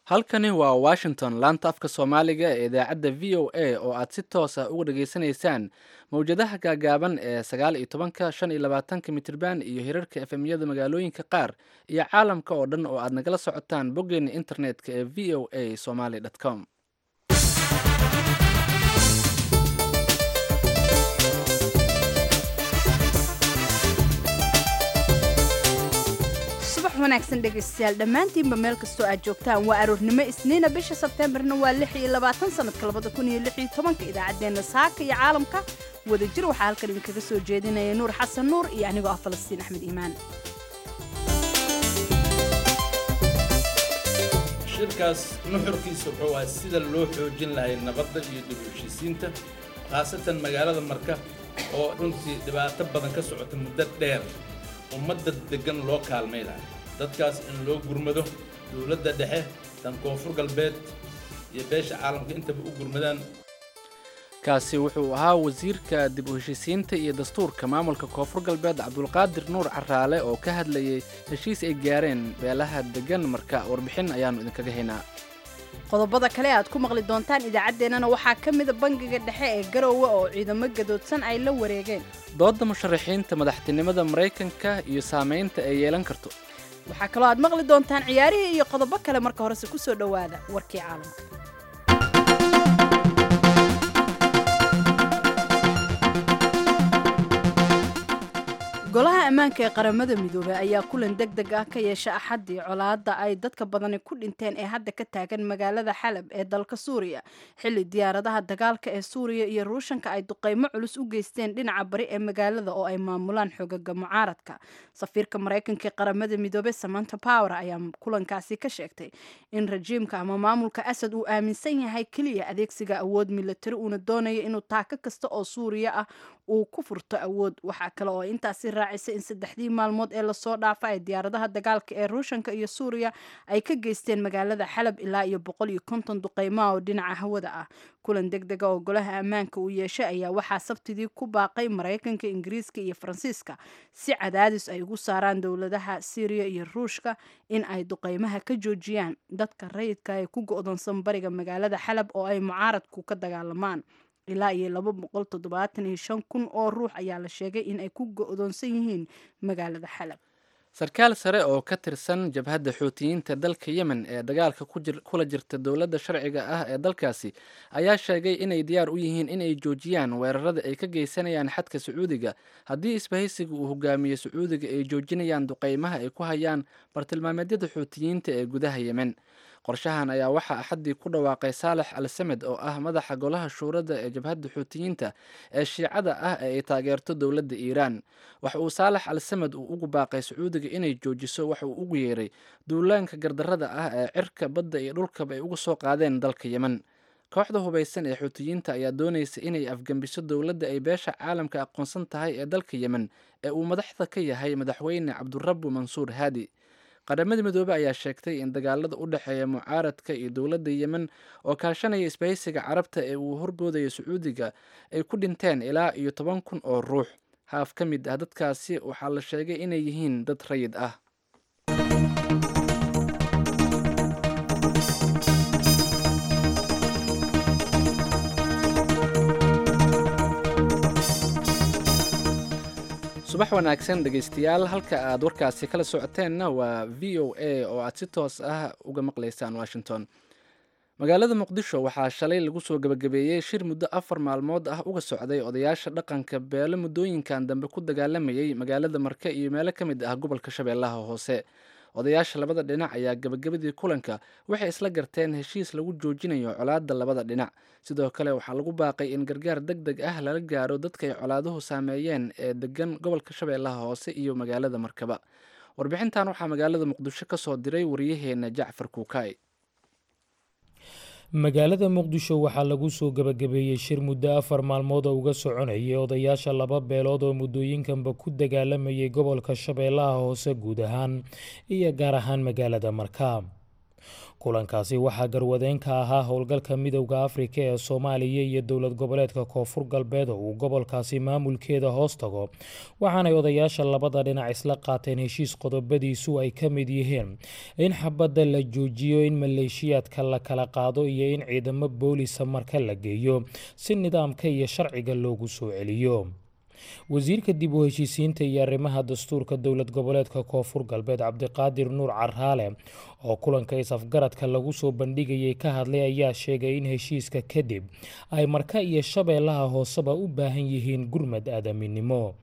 halkani waa washington laanta afka soomaaliga ee idaacadda v o a oo aad si toos ah uga dhageysanaysaan mowjadaha gaagaaban ee sagaal iyo tobanka shan iyo labaatanka mitirban iyo hirarka efemyada magaalooyinka qaar iyo caalamka oo dhan oo aad nagala socotaan boggeena internetka ee v o a somaly com subax wanaagsan dhegaystayaal dhammaantiinba meel kastoo aad joogtaan waa aroornimo isniina bisha sebteembarna waa lix iyo labaatan sanadka labada kun iyo lix iyo tobanka idaacaddeenna saaka iyo caalamka wadajir waxaa halkan idinkaga soo jeedinaya nuur xasan nuur iyo anigoo ah falastiin axmed iimaan shirkaas nuxurkiisa wuxuu ahaa sida loo xoojin lahay nabadda iyo dib u heshiisiinta khaasatan magaalada marka oo runtii dhibaato badan ka socota muddo dheer ummadda deggan loo kaalmay lahay dadkaas in loo gurmado dowladda dhexe tan koonfur galbeed iyo beesha caalamka intaba u gurmadaan kaasi wuxuu ahaa wasiirka dib u heshiisiinta iyo dastuurka maamulka koonfur galbeed cabdulqaadir nuur caraale oo ka hadlayay heshiis ay gaareen beelaha deggan marka warbixin ayaannu idinkaga haynaa qodobada kale aad ku maqli doontaan idaacaddeenana waxaa ka mida bangiga dhexe ee garoowe oo ciidamo gadoodsan ay la wareegeen doodda musharaxiinta madaxtinimada maraykanka iyo saamaynta ay yeelan karto waxaa kaloo aad maqli doontaan ciyaarihii iyo qodobo kale marka horese ku soo dhowaada warkii caalamka golaha ammaanka ee qaramada midoobey ayaa kulan deg deg ah ka yeesha axaddii colaadda ay dadka badani ku dhinteen ee hadda ka taagan magaalada xalab ee dalka suuriya xilli diyaaradaha dagaalka ee suuriya iyo ruushanka ay duqeymo culus u geysteen dhinaca bari ee magaalada oo ay maamulaan xogaga mucaaradka safiirka maraykanka ee qaramada midoobey samanta power ayaa kulankaasi ka sheegtay in rajiimka ama maamulka asad uu aaminsan yahay keliya adeegsiga awood milatari uuna doonayo inuu taako kasta oo suuriya ah uu ku furto awood waxaa kale oo intaasi raacisa in saddexdii maalmood ee lasoo dhaafa ay diyaaradaha dagaalka ee ruushanka iyo suuriya ay ka geysteen magaalada xalab ilaa iyo boqol iyo konton duqeymaha oo dhinaca hawada ah kulan deg dega oo golaha ammaanka uu yeeshay ayaa waxaa sabtidii ku baaqay maraykanka ingiriiska iyo faransiiska si cadaadis ay ugu saaraan dowladaha syriya iyo ruushka in ay duqeymaha ka joojiyaan dadka rayidka ee ku go-doonsan bariga magaalada xalab oo ay mucaaradku ka dagaalamaan ilaa iyo laba boqol toddobaatan iyo shan kun oo ruux ayaa la sheegay in ay ku go-doonsan yihiin magaalada xalab sarkaal sare oo ka tirsan jabhadda xuutiyiinta dalka yemen ee dagaalka kula jirta dowladda sharciga ah ee dalkaasi ayaa sheegay inay diyaar u yihiin inay joojiyaan weerarada ay ka geysanayaan xadka sacuudiga haddii isbahaysiga uu hogaamiyo sacuudiga ay joojinayaan duqeymaha ay ku hayaan bartilmaameedyada xuutiyiinta ee gudaha yemen qorshahan ayaa waxaa axaddii ku dhawaaqay saalex al samed oo ah madaxa golaha shuurada ee jabhadda xuutiyiinta ee shiicada ah ee ay taageerto dowladda iiraan waxa uu saalex al samed uu ugu baaqay sacuudiga inay joojiso waxa uu ugu yeeray duulaanka gardarrada ah ee cirka badda iyo dhulkaba ay uga soo qaadeen dalka yemen kooxda hubaysan ee xuutiyiinta ayaa doonaysa inay afgembiso dowladda ay beesha caalamka aqoonsan tahay ee dalka yemen ee uu madaxda ka yahay madaxweyne cabdurabu mansuur haadi qaramada midoobe ayaa sheegtay in dagaalada u dhexeeya mucaaradka iyo dowladda yemen oo kaashanaya isbahaysiga carabta ee uu horboodayo sacuudiga ay ku dhinteen ilaa iyo toban kun oo ruux haaf ka mid ah dadkaasi waxaa la sheegay inay yihiin dad rayid ah subax wanaagsan dhegaystayaal halka aad warkaasi kala socoteenna waa v o a oo aad si toos ah uga maqlaysaan washington magaalada muqdisho waxaa shalay lagu soo gebagabeeyey shir muddo afar maalmood ah uga socday odayaasha dhaqanka beelo muddooyinkan dambe ku dagaalamayay magaalada marke iyo meelo ka mid ah gobolka shabeellaha hoose odayaasha labada dhinac ayaa gebagabadii kulanka waxay isla garteen heshiis lagu joojinayo colaadda labada dhinac sidoo kale waxaa lagu baaqay in gargaar deg deg ah lala gaaro dadkay colaaduhu saameeyeen ee degan gobolka shabeellaha hoose iyo magaalada markaba warbixintan waxaa magaalada muqdisho ka soo diray wariyaheena jacfar kuukay magaalada muqdisho waxaa lagu soo gebagabeeyey shir muddo afar maalmood oo uga soconayay odayaasha laba beelood oo muddooyinkanba ku dagaalamayay gobolka shabeellaha hoose guud ahaan iyo gaar ahaan magaalada markaa kulankaasi waxaa garwadeen ka ahaa howlgalka midowda afrika ee soomaaliya iyo dowlad goboleedka koonfur galbeed oo uu gobolkaasi maamulkeeda hoos tago waxaanay odayaasha labada dhinac isla qaateen heshiis qodobadiisu ay ka mid yihiin in xabadda la joojiyo in maleeshiyaadka la kala qaado iyo in ciidamo boolisa marka la geeyo si nidaamka iyo sharciga loogu soo celiyo wasiirka dib u heshiisiinta iyo arrimaha dastuurka dowlad goboleedka koonfur galbeed cabdiqaadir nuur caraale oo kulanka is-afgaradka lagu soo bandhigayay ka hadlay ayaa sheegay in heshiiska kadib ay marka iyo shabeellaha hooseba u baahan yihiin gurmad aadaminimo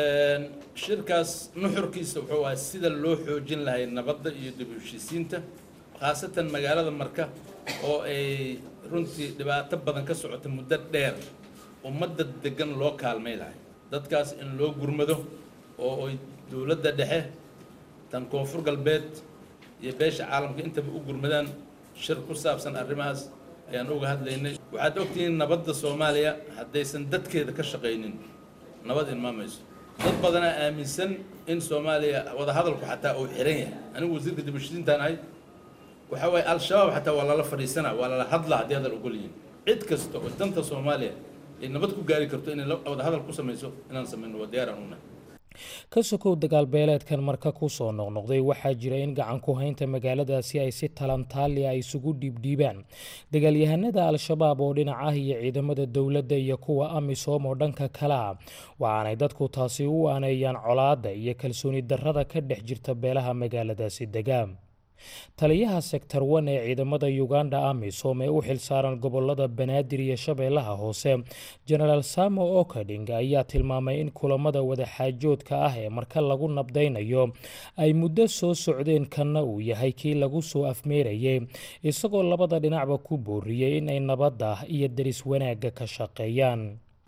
shirkaas nuxurkiisa wuxuu ahaa sida loo xoojin lahay nabadda iyo dib u heshiisiinta khaasatan magaalada marka oo ay runtii dhibaato badan ka socota muddo dheer ummadda degan loo kaalmay lahay dadkaas in loo gurmado oo ay dowladda dhexe tan koonfur galbeed iyo beesha caalamka intaba u gurmadaan shir ku saabsan arrimahaas ayaan uga hadlaynay waxaad ogtihiin nabadda soomaaliya haddaysan dadkeeda ka shaqaynin nabad ilmaamayso dad badanaa aaminsan in soomaaliya wadahadalku xataa uu xiran yahay anigu wasiirka dibashidiintaan ahay waxaa waaye al-shabaab xataa waa lala fadhiisanaa waa lala hadlaa haddii hadal ogol yihiin cid kasta oo danta soomaaliya ay nabad ku gaari karto inay wadahadal ku samayso inaan samayno waa diyaar aan unahay ka sokow dagaal beeleedkan marka ku soo noqnoqday waxaa jira in gacan ku haynta magaaladaasi ay si talantaali a isugu dhiibdhiibaan dagaalyahanada al-shabaab oo dhinac ah iyo ciidamada dowladda iyo kuwa amisom oo dhanka kale ah waxaanay dadku taasi u aaneeyaan colaadda iyo kalsooni darrada ka dhex jirta beelaha magaaladaasi degaan taliyaha sektor wan ee ciidamada uganda amisom ee u xilsaaran gobolada banaadir iyo shabeellaha hoose genaraal samo okading ayaa tilmaamay in kulamada wadaxaajoodka ah ee marka lagu nabdaynayo ay muddo soo socdeen kanna uu yahay kii lagu soo afmeerayay isagoo labada dhinacba ku booriyey inay nabadda iyo deris wanaagga ka shaqeeyaan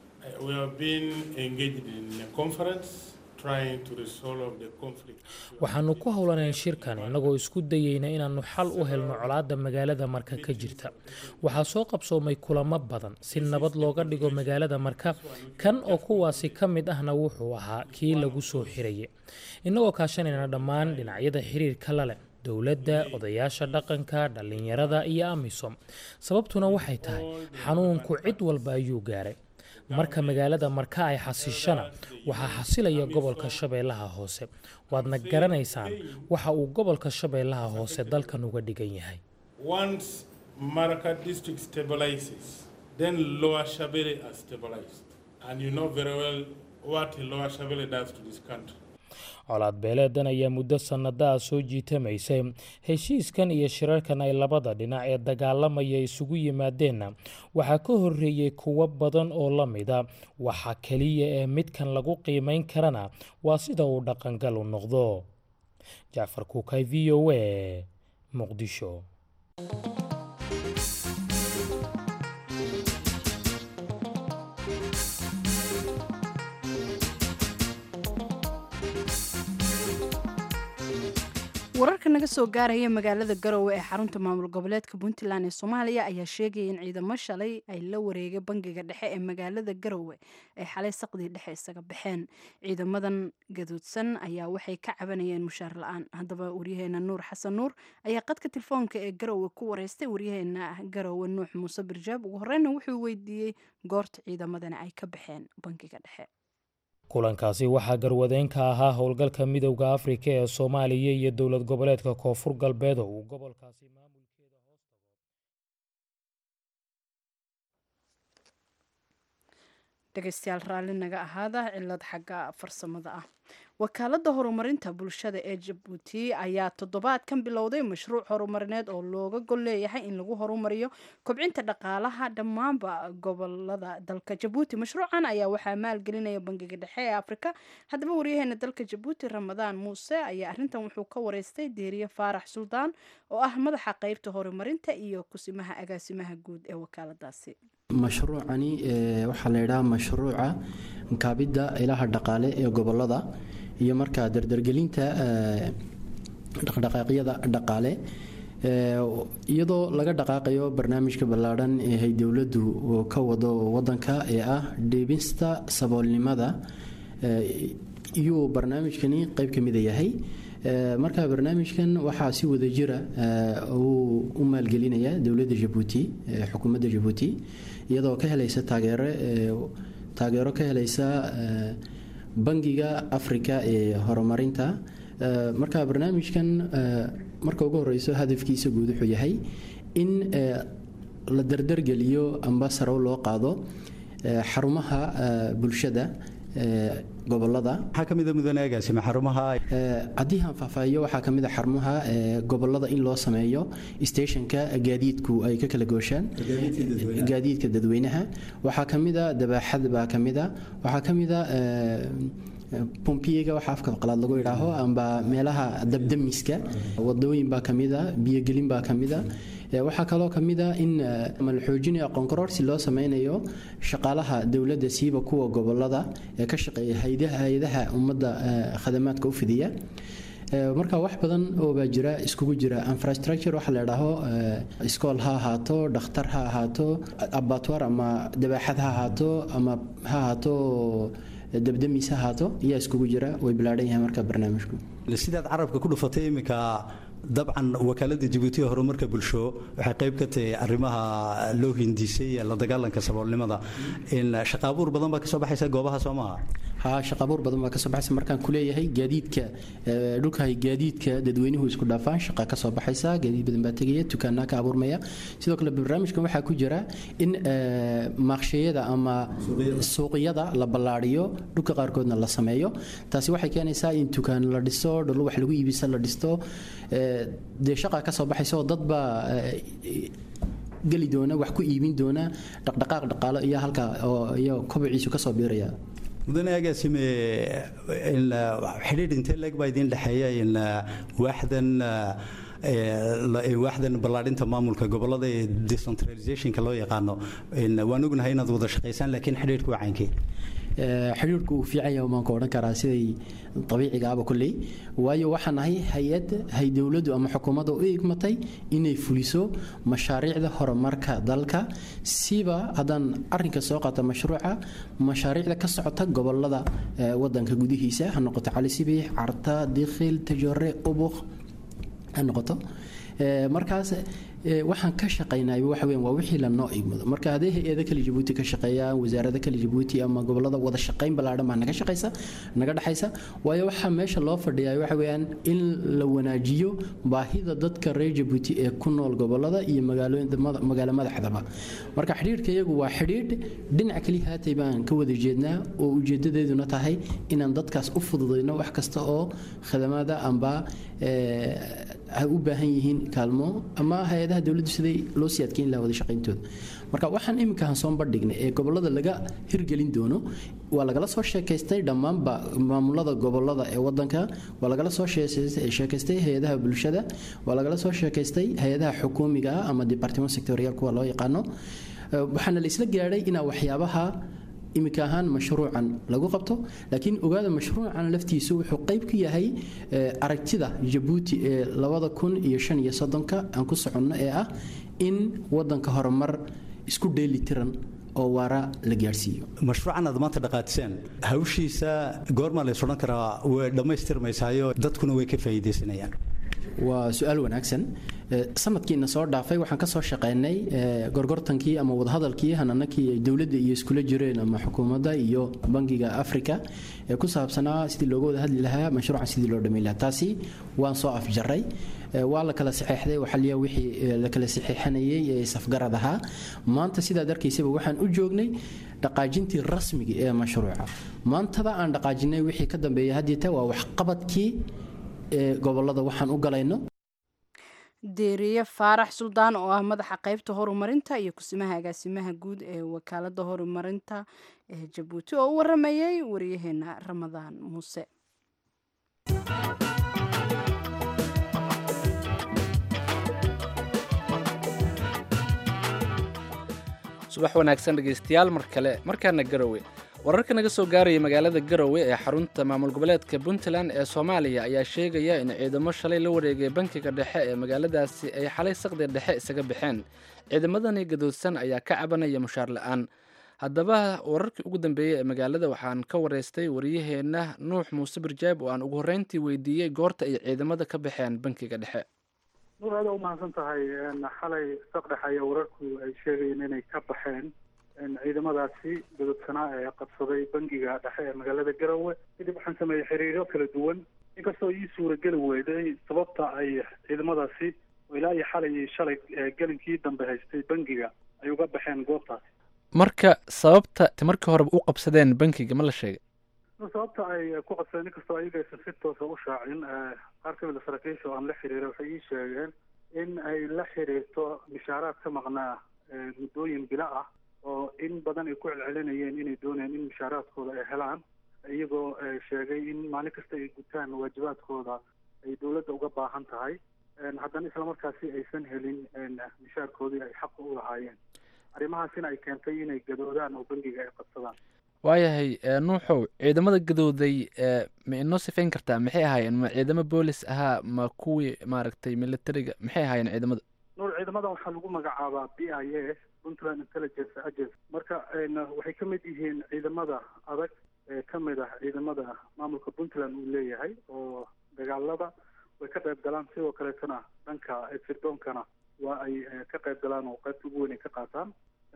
waxaanu ku howlanayn shirkan innagoo isku dayeyna inaannu xal u helno colaadda magaalada marka ka jirta waxaa soo qabsoomay kulamo badan si nabad looga dhigo magaalada marka kan oo kuwaasi ka mid ahna wuxuu ahaa kii lagu soo xirayay innagoo kaashanayna dhammaan dhinacyada xiriirka la leh dowladda odayaasha dhaqanka dhallinyarada iyo amisom sababtuna waxay tahay xanuunku cid walba ayuu gaaray marka magaalada marka ay xasishana waxaa xasilaya gobolka shabeellaha hoose waadna garanaysaan waxa uu gobolka shabeellaha hoose dalkan uga dhigan yahay colaad beeleedan ayaa muddo sannada ah soo jiitamaysay heshiiskan iyo shirarkan ay labada dhinac ee dagaalamaya isugu yimaadeenna waxaa ka horreeyey kuwo badan oo la mida waxa keliya ee midkan lagu qiimayn karana waa sida uu dhaqangal u noqdo jacfar kuukay v o a muqdisho wararka naga soo gaaraya magaalada garowe ee xarunta maamul goboleedka puntland ee soomaaliya ayaa sheegaya in ciidamo shalay ay la wareegay bangiga dhexe ee magaalada garowe ay xalay saqdii dhexe isaga baxeen ciidamadan gaduudsan ayaa waxay ka cabanayeen mushaar la-aan haddaba waryaheena nuur xasan nuur ayaa qadka telefoonka ee garowe ku wareystay waryaheena garowe nuux muuse birjaab ugu horeyna wuxuu weydiiyey goorta ciidamadani ay ka baxeen bangiga dhexe kulankaasi waxaa garwadeen ka ahaa howlgalka midowda afrika ee soomaaliya iyo dowlad goboleedka koonfur galbeed oo uu gobolkaasi maamulkeeda hoos dhegeystayaal raalli naga ahaada cilad xagga farsamada ah wakaaladda horumarinta bulshada ee jabuuti ayaa toddobaadkan bilowday mashruuc horumarineed oo looga gol leeyahay in lagu horumariyo kobcinta dhaqaalaha dhammaanba gobolada dalka jabuuti mashruucan ayaa waxaa maalgelinaya bangiga dhexe ee afrika haddaba waryaheena dalka jabuuti ramadaan muuse ayaa arintan wuxuu ka wareystay deeriye faarax suldaan oo ah madaxa qeybta horumarinta iyo kusimaha agaasimaha guud ee wakaaladaasi mashruucani waxaa la yidhaha mashruuca kaabidda ilaha dhaqaale ee gobolada iyo markaa dardargelinta dhaqdhaqaaqyada dhaqaale iyadoo laga dhaqaaqayo barnaamijka ballaadhan ee hay dowladdu ka wado wadanka ee ah dheebista saboolnimada iyuu barnaamijkani qeyb ka mida yahay marka barnaamijkan waxaa si wada jira uu u maalgelinaya dowladda jabuuti xukuumadda jabuuti iyadoo ka helaysa taageero taageero ka helaysa bangiga africa ee horumarinta marka barnaamijkan marka ugu horeyso hadafkiisa guud wuxuu yahay in la dardargeliyo amba sarow loo qaado xarumaha bulshada gobolada maxaa ka mida mudane agaasime xarumaha haddii aan faahfaahiyo waxaa ka mid a xarumaha gobolada in loo sameeyo stationka gaadiidku ay ka kala gooshaan gaadiidka dadweynaha waxaa ka mid a dabaaxad baa ka mid a waxaa ka mid a bombiyega waxa afka qalaad lagu idhaaho amba meelaha dabdamiska wadooyin baa ka mid a biyogelin baa ka mid a waxaa kaloo ka mid a in la xoojinayo aqoonkaroorsi loo sameynayo shaqaalaha dowladda siiba kuwa gobolada ee ka shaqeeya hay-adaha ummadda khadamaadka u fidiya marka wax badan oo baa jira iskugu jira infrastructure waxa la idhaaho iskool ha ahaato dhakhtar ha ahaato abatwar ama dabaaxad ha ahaato ama ha ahaato dabdamiis ha ahaato ayaa iskugu jira way bilaadhan yahay marka barnaamijku sidaad carabka ku dhufatay iminka dabcan wakaalada jabuuti horumarka bulsho waxay qayb ka tahay arrimaha loo hindisay la dagaalanka saboolnimada in shaqaabuur badan baa kasoo baxaysa goobaha soo maaha ha shaqaabuur badan baa kasoo baxaysa markaan kuleeyahay gaadiidka dhulkahay gaadiidka dadweynuhu isku dhaafaan shaqa kasoo baxaysa gaadiid badan baa tegaya dukaanaa ka abuurmaya sidoo kale barnaamijkan waxaa ku jira in maaqshayada ama suuqyada la ballaadhiyo dhulka qaarkoodna la sameeyo taasi waxay keenaysaa in dukaan la dhiso dhul wax lagu iibisa la dhisto dee shaqa ka soo baxaysa oo dad baa geli doona wax ku iibin doona dhaqdhaqaaq dhaqaalo iyo halka iyo kobociisu kasoo biiraya mudane agaasime xidhiidh intee leeg baa idiin dhexeeya in waaxdan waaxdan ballaadhinta maamulka gobolada ee decentralizationka loo yaqaano waan ognahay inaad wada shaqaysaan laakiin xidhiidhku waa caynkii xidhiirku uu fiican yahay baan ka odhan karaa siday dabiiciga aba kulley waayo waxaan nahay hay-ad hay dowladdu ama xukuumadda u igmatay inay fuliso mashaariicda horumarka dalka siba haddaan arrinka soo qaata mashruuca mashaariicda ka socota gobolada wadanka gudihiisa ha noqoto cali sibiix carta dikhil tajore ubuk ha noqoto markaas waxaan ka shaqaynay waxa weyn waa wixii lanoo igmado marka haddii hay-ada kale jabuuti ka shaqeeyaan wasaarada kale jabuuti ama gobolada wada shaqayn ballaadhan baa naga shaqaysa naga dhexaysa waayo waxaa meesha loo fadhiyaa waxa weeyaan in la wanaajiyo baahida dadka reer jabuuti ee ku nool gobolada iyo magaalo madaxdaba marka xidhiidhka iyagu waa xidhiidh dhinac keliya haatay baan ka wada jeednaa oo ujeedadeeduna tahay inaan dadkaas u fududayno wax kasta oo khadamaada amba ay u baahan yihiin kaalmo ama hay-adaha dowladdu siday loo sii adkeyn lahaa wada shaqayntooda marka waxaan iminkaan soo bandhignay ee gobolada laga hirgelin doono waa lagala soo sheekaystay dhammaanba maamulada gobolada ee wadanka waa lagala soo sheekaystay hay-adaha bulshada waa lagala soo sheekaystay hay-adaha xukuumiga ah ama departiment sectorial kuwa loo yaqaano waxaana la isla gaadhay inaa waxyaabaha iminka ahaan mashruucan lagu qabto laakiin ogaada mashruucan laftiisu wuxuu qayb ku yahay aragtida jabuuti ee labada kun iyo shan iyo soddonka aan ku soconno ee ah in wadanka horumar isku dheeli tiran oo waara la gaadhsiiyo mashruucan aad maanta dhaqaatiseen hawshiisa goormaa lays odhan karaa way dhammaystirmaysaayo dadkuna way ka faa'iidaysanayaan waa su-aal wanaagsan sanadkiina soo dhaafay waxaan kasoo shaqeynay gorgortankii ama wadahadalkii hananakii ay dowladda iyo iskula jireen ama xukuumadda iyo bangiga africa ee ku saabsanaa sidii looga wada hadli lahaa mashruucan sidii loo dhamayn lahaa taasi waan soo afjaray waa la kala saxeexday waxaliya wixii la kala saxeexanayay ee safgarad ahaa maanta sidaad arkaysaba waxaan u joognay dhaqaajintii rasmiga ee mashruuca maantada aan dhaqaajinay wixii ka dambeeya haddiita waa waxqabadkii ee gobolada waxaan u galayno deeriye faarax suldaan oo ah madaxa qaybta horumarinta iyo kusimaha agaasimaha guud ee wakaalada horumarinta ee jabuuti oo u waramayay wariyaheena ramadaan muuse subax wanaagsan dhegaystayaal mar kale markaana garowe wararka naga soo gaaraya magaalada garowe ee xarunta maamul goboleedka puntland ee soomaaliya ayaa sheegaya in ciidamo shalay la wareegay bankiga dhexe ee magaaladaasi ay xalay saqdi dhexe isaga baxeen ciidamadani gadoodsan ayaa ka cabanaya mushaar la-aan haddaba wararkii ugu dambeeyey ee magaalada waxaan ka wareystay wariyaheenna nuux muuse birjaab oo aan ugu horreyntii weydiiyey goorta ay ciidamada ka baxeen bankiga dhexe nuur aada umahadsan tahay xalay saqdhex ayaa wararku ay sheegayeen inay ka baxeen ciidamadaasi gudubsanaa ee qabsaday bangiga dhexe ee magaalada garowe kadib waxaan sameeyey xiriiryo kala duwan inkastoo ii suurageli weyday sababta ay ciidamadaasi ilaa iyo xalay iyo shalay gelinkii dambe haystay bangiga ay uga baxeen goobtaasi marka sababta markii horeba u qabsadeen bankiga ma la sheegay sababta ay ku qabsadeen inkastoo ayaga aysan si toosa u shaacin qaar ka mid a saraakiisha oo aan la xiriiray waxay ii sheegeen in ay la xiriirto mishaaraad ka maqnaa muddooyin bilo ah oo in badan ay ku celcelinayeen inay doonayaan in mishaaraadkooda ay helaan iyagoo sheegay in maalin kasta ay gutaan waajibaadkooda ay dowladda uga baahan tahay haddana islamarkaasi aysan helin mishaarkoodii ay xaqa u lahaayeen arrimahaasina ay keentay inay gadoodaan oo bangiga ay qabsadaan waayahay nuuxow ciidamada gadooday ma inoo sifayn kartaa maxay ahaayeen ma ciidamo boolis ahaa ma kuwii maaragtay militariga maxay ahaayeen ciidamada nuur ciidamadan waxaa lagu magacaabaa b i a puntland intelligence agency marka waxay ka mid yihiin ciidamada adag ee ka mid ah ciidamada maamulka puntland uu leeyahay oo dagaalada way ka qayb galaan sidoo kaleetana dhanka firdoonkana waa ay ka qayb galaan oo qaybta ugu weyn ay ka qaataan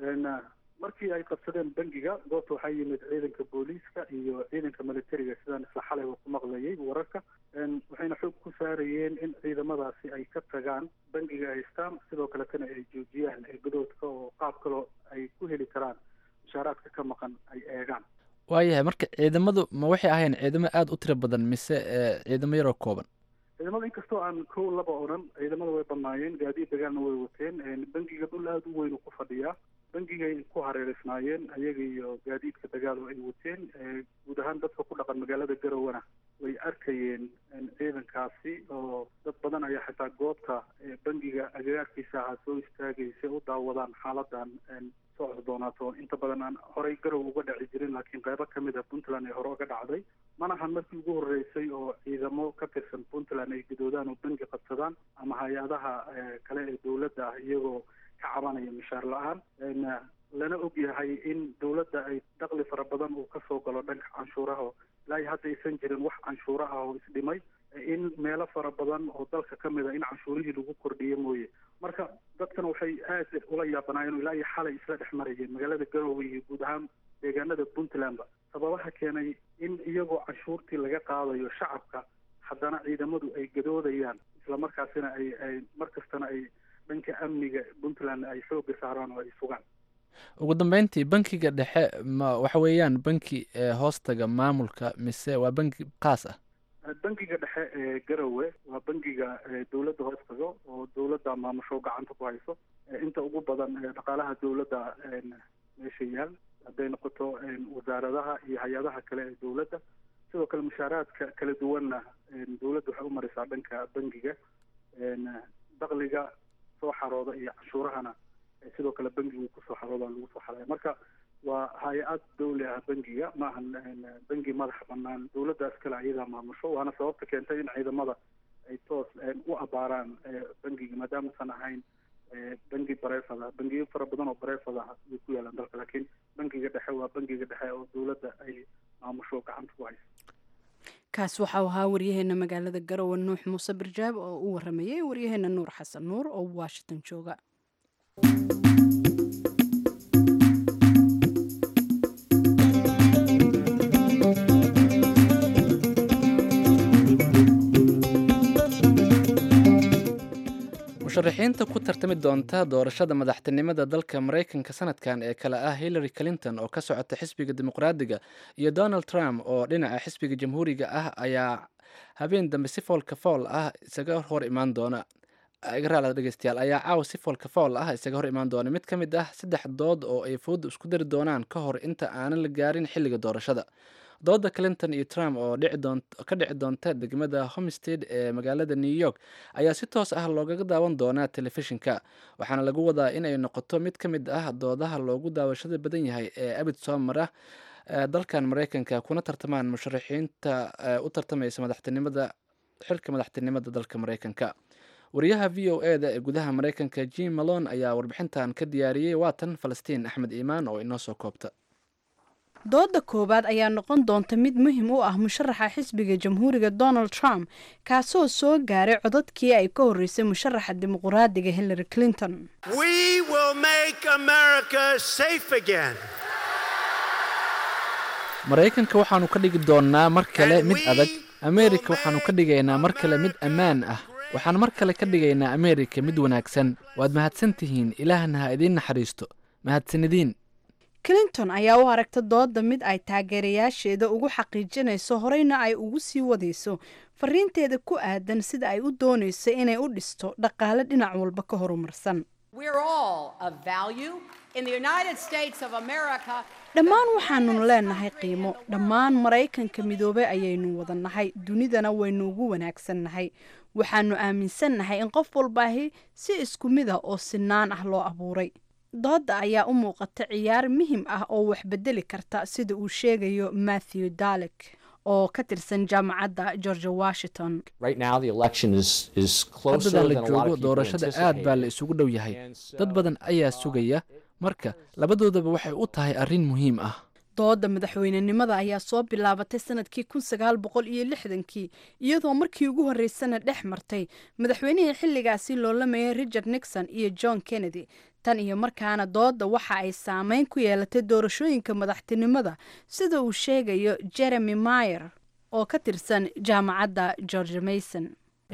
markii ay qabsadeen bangiga goobta waxaa yimid ciidanka booliiska iyo ciidanka militariga sidaan isla xalay ku maqlayay wararka waxayna xoog ku saarayeen in ciidamadaasi ay ka tagaan bangiga haystaan sidoo kaletana ay joojiyaan gadoodka oo qaab kaloo ay ku heli karaan mushaaraadka ka maqan ay eegaan waayahay marka ciidamadu ma waxay ahayn ciidamo aada u tiro badan mise ciidamo yaroo kooban ciidamada inkastoo aan kow laba odhan ciidamada way banaayeen gaadiid dagaalna way wateen bangiga dhul aada u weyn ku fadhiyaa bangigay ku hareereysnaayeen ayaga iyo gaadiidka dagaal oo ay wateen guud ahaan dadka ku dhaqan magaalada garowana way arkayeen ciidankaasi oo dad badan ayaa xitaa goobta bangiga agagaarkiisa ahaa soo istaagaysa u daawadaan xaaladan soo cosdoonaato inta badan aan horey garow uga dhaci jirin laakiin qaybo ka mid a puntland ay hore uga dhacday manahan markii ugu horreysay oo ciidamo ka tirsan puntland ay gadoodaan oo bangi qabsadaan ama hay-adaha kale ee dowladda ah iyagoo ka cabanaya mishaar la-aan lana og yahay in dowladda ay daqli fara badan uu kasoo galo dhanka canshuuraha ilaa iyo hadda aysan jirin wax canshuura ah oo isdhimay in meelo fara badan oo dalka ka mid a in canshuurihii lagu kordhiyo mooye marka dadkan waxay aad ula yaabanaayeen ilaa iyo xalay isla dhex marayeen magaalada garowe iyo guud ahaan deegaanada puntlandba sababaha keenay in iyagoo canshuurtii laga qaadayo shacabka haddana ciidamadu ay gadoodayaan islamarkaasina ay ay mar kastana ay dhanka amniga puntland ay xooga saaraan oo ay sugaan ugu dambeyntii bankiga dhexe ma waxa weeyaan banki hoostaga maamulka mise waa banki kaas ah bankiga dhexe ee garowe waa bankiga dowladda hoostaga oo dowladda maamusho gacanta ku hayso inta ugu badan dhaqaalaha dowladda meesha yaal hadday noqoto wasaaradaha iyo hay-adaha kale ee dowladda sidoo kale mushaaraadka kala duwanna dowladda waxay u marisaa dhanka bankiga daqliga soo xarooda iyo canshuurahana sidoo kale bankigu kusoo xarooda lagu soo xaraya marka waa hay-ad dawli ah bankiga ma ahan banki madaxa banaan dowladdaas kale ayadaa maamusho waana sababta keentay in ciidamada ay toos u abaaraan bankiga maadaamausan ahayn banki bareefad ah bangiyo fara badan oo bareefad ah way ku yaalaan dalka laakiin bankiga dhexe waa bankiga dhexe oo dowladda ay maamusho gacanta ku hayso kaas waxau ahaa waryaheena magaalada garowe nuux muuse barjaab oo u waramayay waryaheena nuur xasan nuur oo washington jooga musharaxiinta ku tartami doonta doorashada madaxtinimada dalka maraykanka sanadkan ee kale ah hillary clinton oo ka socota xisbiga dimuqraadiga iyo donald trump oo dhinaca xisbiga jamhuuriga ah ayaa habeen dambe si foolka fool ah isaga hor imaan doona igraal dhegeystayaal ayaa caawa si foolka fool ah isaga hor imaan doona mid ka mid ah saddex dood oo ay fooda isku dari doonaan ka hor inta aanan la gaarin xilliga doorashada dooda clinton iyo trump oo ka dhici doonta degmada homestead ee magaalada new york ayaa si toos ah loogaga daawan doonaa telefishinka waxaana lagu wadaa inay noqoto mid ka mid ah doodaha loogu daawashada badan yahay ee abid soo mara dalkan maraykanka kuna tartamaan musharaxiinta u tartamaysa madaxtinimada xilka madaxtinimada dalka maraykanka wariyaha v o e da ee gudaha maraykanka jim malon ayaa warbixintan ka diyaariyey waatan falastiin axmed iimaan oo inoo soo koobta dooda koowaad ayaa noqon doonta mid muhiim u ah musharaxa xisbiga jamhuuriga donald trump kaasoo soo gaaray codadkii ay ka horreysay musharaxa dimuquraadiga hillary clinton maraykanka waxaanu ka dhigi doonnaa mar kale mid adag ameerika waxaanu ka dhigaynaa mar kale mid ammaan ah waxaan mar kale ka dhigaynaa ameerika mid wanaagsan waad mahadsan tihiin ilaahna ha idiin naxariisto mahadsanidin clinton ayaa u aragta dooda mid ay taageerayaasheeda ugu xaqiijinayso horeyna ay ugu sii wadayso fariinteeda ku aadan sida ay u doonayso inay u dhisto dhaqaale dhinac walba ka horumarsan dhammaan waxaanunu leenahay qiimo dhammaan maraykanka midoobey ayaynu wadannahay dunidana waynu ugu wanaagsannahay waxaanu aaminsannahay in qof walbaahi si isku mid ah oo sinaan ah loo abuuray dooda ayaa u muuqata ciyaar muhim ah oo wax bedeli karta sida uu sheegayo matthew dalek oo ka tirsan jaamacadda georgia washington haddadan la joogo doorashada aad baa la isugu dhow yahay dad badan ayaa sugaya marka labadoodaba waxay u tahay arrin muhiim ah dooda madaxweynenimada ayaa soo bilaabatay sanadkii kun sagaal boqol iyo lixdankii iyadoo markii ugu horreysana dhex martay madaxweynihii xilligaasi loolamayay richard nixon iyo john kennedy tan iyo markaana dooda waxa ay saameyn ku yeelatay doorashooyinka madaxtinimada sida uu sheegayo jeremy mayer oo ka tirsan jaamacadda george mason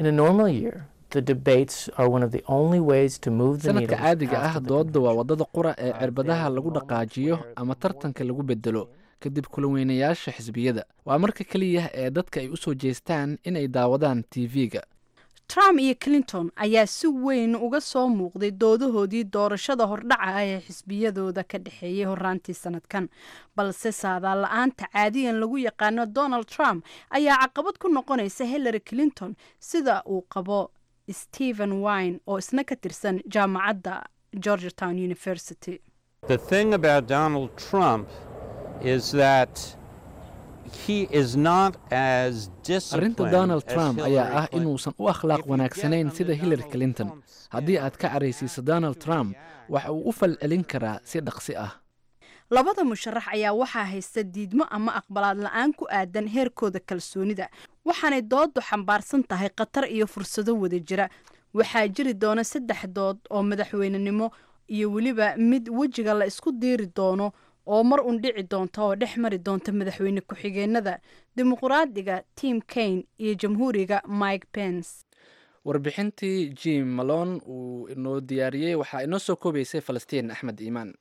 sanadka caadiga ah dooda waa wadada qura ee cirbadaha lagu dhaqaajiyo ama tartanka lagu bedelo kadib kulanweynayaasha xisbiyada waa marka keliya ee dadka ay u soo jeestaan inay daawadaan tv-ga trump iyo clinton ayaa si weyn uga soo muuqday doodahoodii doorashada hordhaca ah ee xisbiyadooda ka dhexeeyay horaantii sanadkan balse saadaal la-aanta caadiyan lagu yaqaano donald trump ayaa caqabad ku noqonaysa hillary clinton sida uu qabo stephen wine oo isna ka tirsan jaamacadda georgetown university The thing about Donald Trump is that he is not as disciplined arrinta donald as trump Hillary ayaa ah Clinton. inuusan u akhlaaq wanaagsanayn sida hillary clinton haddii aad ka caraysiiso donald trump waxa uu u falcelin karaa si dhaqsi ah labada musharax ayaa waxaa haysta diidmo ama aqbalaad la-aan ku aadan heerkooda kalsoonida waxaanay doodu xambaarsan tahay khatar iyo fursado wada jira waxaa jiri doona saddex dood oo madaxweynenimo iyo weliba mid wejiga la isku diiri doono oo mar un dhici doonta oo dhex mari doonta madaxweyne ku-xigeenada dimuqraadiga tim kane iyo jamhuuriga mike pence warbixintii jim malone uu inoo diyaariyey waxaa inoo soo koobaysay falastiin axmed iimaan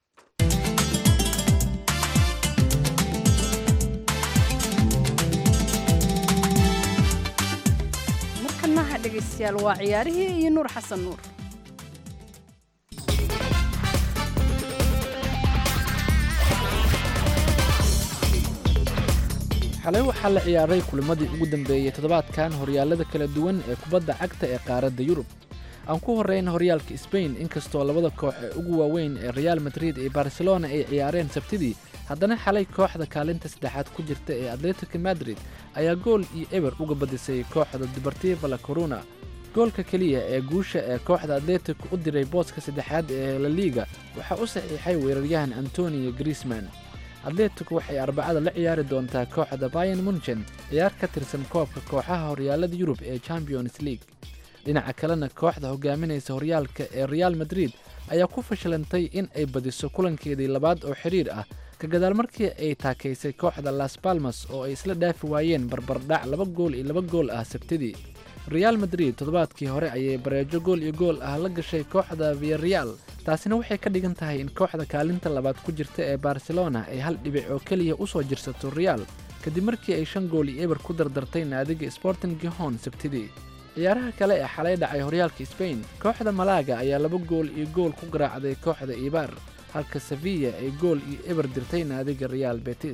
markanaha dhegaystayaal waa ciyaarihii iyo nuur xasan nuur xalay waxaa la ciyaaray kulimadii ugu dambeeyey toddobaadkan horyaalada kala duwan ee kubadda cagta ee qaaradda yurub aan ku horreyn horyaalka sbain inkastoo labada koox ee ugu waaweyn ee real madrid iyo barcelona ay ciyaareen sabtidii haddana xalay kooxda kaalinta saddexaad ku jirta ee atletico madrid ayaa gool iyo eber uga badisay kooxda deportiva la corona goolka keliya ee guusha ee kooxda atletico u diray booska saddexaad ee la liiga waxaa u saxiixay weeraryahan antonio griezman atletico waxay arbacada la ciyaari doontaa kooxda bayan munchen ciyaar ka tirsan koobka kooxaha horyaalada yurub ee champions league dhinaca kalena kooxda hogaaminaysa horyaalka ee real madrid ayaa ku fashilantay in ay badiso kulankeedii labaad oo xidhiir ah ka gadaal markii ay taakaysay kooxda las balmas oo ay isla dhaafi waayeen barbardhac laba gool iyo laba gool ah sabtidii real madrid toddobaadkii hore ayay bareejo gool iyo gool ah la gashay kooxda viyareal taasina waxay ka dhigan tahay in kooxda kaalinta labaad ku jirta ee barcelona ay hal dhibic oo keliya u soo jirsato real kadib markii ay shan gool iyo eber ku dardartay naadiga sporting gihon sabtidii ciyaaraha kale ee xalay dhacay horyaalka sbain kooxda malaga ayaa laba gool iyo gool ku garaacday kooxda ibar halka sevilla ay gool iyo eber dirtay naadiga real betis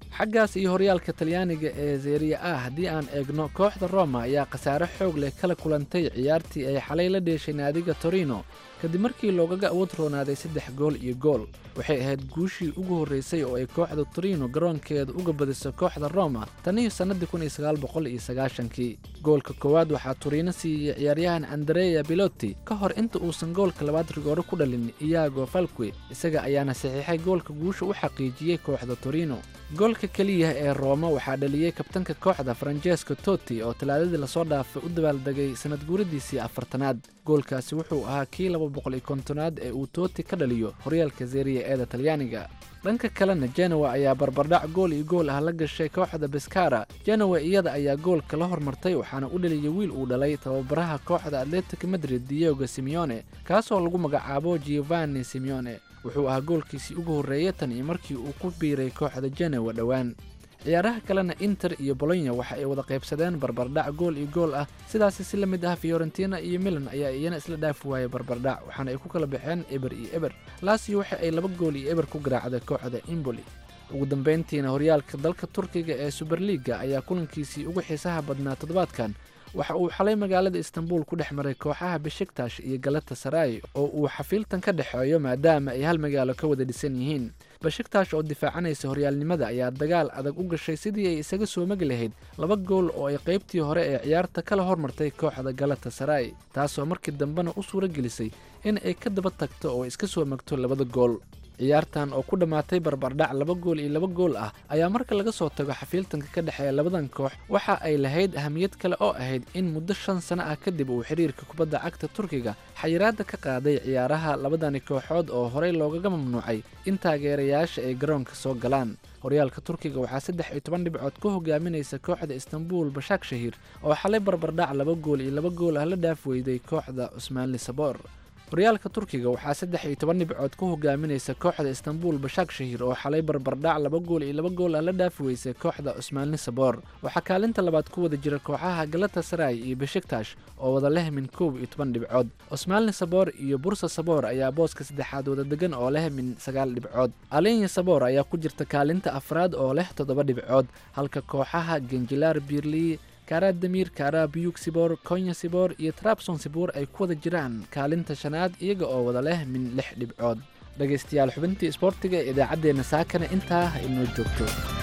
xaggaas iyo horyaalka talyaaniga ee zeeriya ah haddii aan eegno kooxda roma ayaa khasaare xoog leh kala kulantay ciyaartii ay xalay la dheeshay naadiga torino kadib markii loogaga awood roonaaday saddex gool iyo gool waxay ahayd guushii ugu horraysay oo ay kooxda torino garoonkeeda uga badiso kooxda roma taniyo sannadii kun iyo sagaal boqol iyo sagaashankii goolka koowaad waxaa torino siiyey ciyaaryahan andrea biloti ka hor inta uusan goolka labaad rigooro ku dhalin iyago falque isaga ayaana saxiixay goolka guusha u xaqiijiyey kooxda torino goolka keliya ee rooma waxaa dhaliyey kabtanka kooxda francesco toti oo talaadadii lasoo dhaafay u dabaaldegay sanad guuradiisii afartanaad goolkaasi wuxuu ahaa kii laba boqol iyo kontonaad ee uu tooti ka dhaliyo horyaalka zeeriya eeda talyaaniga dhanka kalena genowa ayaa barbardhac gool iyo gool ah la gashay kooxda beskara genowa iyada ayaa goolka la hormartay waxaana u dhaliyay wiil uu dhalay tababaraha kooxda atletic madrid diego simeone kaasoo lagu magacaabo giovanni simeone wuxuu ahaa goolkiisii ugu horreeyay tan iyo markii uu ku biiray kooxda genowa dhowaan ciyaaraha kalena inter iyo bolonya waxa ay wada qaybsadeen barbardhac gool iyo gool ah sidaasi si la mid ah fiorentina iyo milan ayaa iyana isla dhaafi waayay barbardhac waxaana ay ku kala baxeen eber iyo eber laasio waxa ay laba gool iyo eber ku garaacday kooxda imboli ugu dambayntiina horyaalka dalka turkiga ee suberliga ayaa kulankiisii ugu xiisaha badnaa toddobaadkan waxa uu xalay magaalada istanbul ku dhex maray kooxaha beshiktash iyo galata saray oo uu xafiiltan ka dhexeeyo maadaama ay hal magaalo ka wada dhisan yihiin bashiktash oo difaacanaysa horyaalnimada ayaa dagaal adag u gashay sidii ay isaga soo magi lahayd laba gool oo ay qaybtii hore ee ciyaarta kala hormartay kooxda galata saray taasoo markii dambena u suuro gelisay in ay ka daba tagto oo iska soo magto labada gool ciyaartan oo ku dhammaatay barbardhac laba gool iyo laba gool ah ayaa marka laga soo tago xafiiltanka ka dhexeeya labadan koox waxa ay lahayd ahamiyad kale oo ahayd in muddo shan sano ah kadib uu xidhiirka kubadda cagta turkiga xayiraadda ka qaaday ciyaaraha labadani kooxood oo horey loogaga mamnuucay in taageerayaasha ay garoonka soo galaan horyaalka turkiga waxaa saddex iyo toban dhibcood ku hogaaminaysa kooxda istanbul bashaak shahiir oo xalay barbardhac laba gool iyo laba gool ah la dhaaf weyday kooxda cusmaanli saboor horyaalka turkiga waxaa saddex iyo toban dhibcood ku hogaaminaysa kooxda istanbul bashaak shahiir oo xalay barbardhac laba gool iyo laba gool ah la dhaafi weysay kooxda cusmaanli saboor waxaa kaalinta labaad ku wada jira kooxaha galata saray iyo beshiktash oo wada leh min koob iyo toban dhibcood cusmaanli saboor iyo bursa saboor ayaa booska saddexaad wada degan oo leh min sagaal dhibcood alenya saboor ayaa ku jirta kaalinta afraad oo leh toddoba dhibcood halka kooxaha genjilaar biirli kaaraadamiir kaaraabiyug siboor konya siboor iyo trabson siboor ay ku wada jiraan kaalinta shanaad iyaga oo wada leh min lix dhibcood dhegaystayaal xubintii isboortiga ee idaacaddeenna saakana intaa ha inoo joogto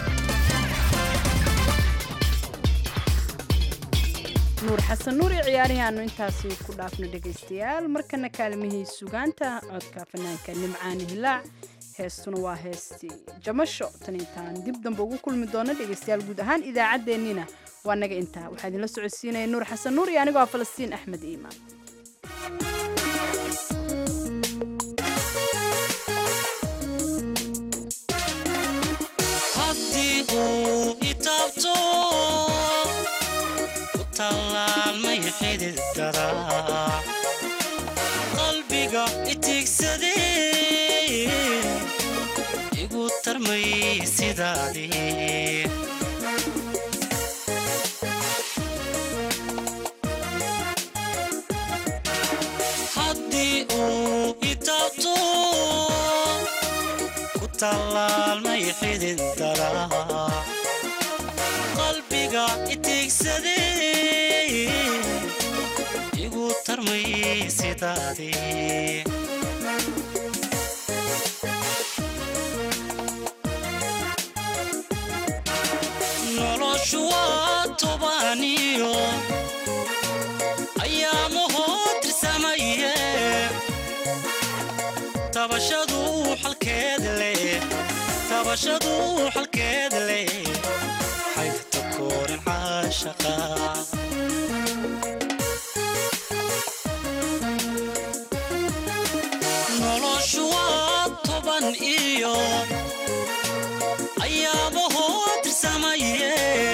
nuur xasan nuur iyo ciyaarihii aanu intaasi ku dhaafno dhegaystayaal markana kaalmihii sugaanta codka fanaanka nimcaani hilaac heestuna waa heestii jamasho tan intaan dib dambe ugu kulmi doono dhegaystayaal guud ahaan idaacaddeenniina waa naga intaa waxaa idinla socodsiinaya nuur xasan nuur iyo anigoo ah falastiin axmed iimaan haddii uu itaabto ku tallaalmay xidid garaa qalbiga itigsadee igu tarmay sidaadii haddii uu itaabto ku tallaalmay xidid daraa qalbiga itigsadee igu tarmay sidaadii noloshu waa tobaniyo ayaamahoo tirsamaye tabashadu xalkeed leh tabashadu xalkeed leh xaygta koorin caashaqa noloshu waa toban iyo ayaamahoo tirsamaye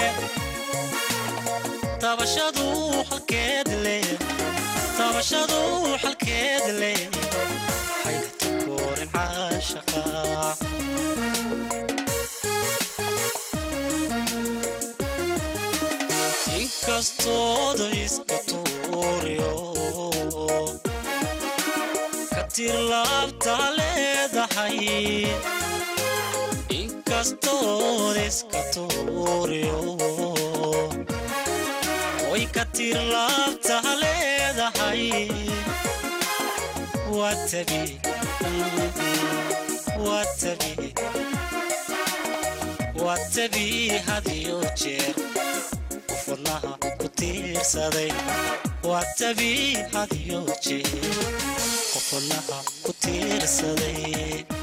tabashadu xalkeed leh tabashadu xalkeed leh xaygta koorin caashaqa inkastooda iska tuuriyo ka tir laabta leedahay inka kastood iska tuuriyo way ka tir laabtaha leedahay waa tabi waa tabi waa tabi hadiyo jeer qof wadnaha ku tiirsaday waa tabi hadiyo jeer qof wadnaha ku tiirsaday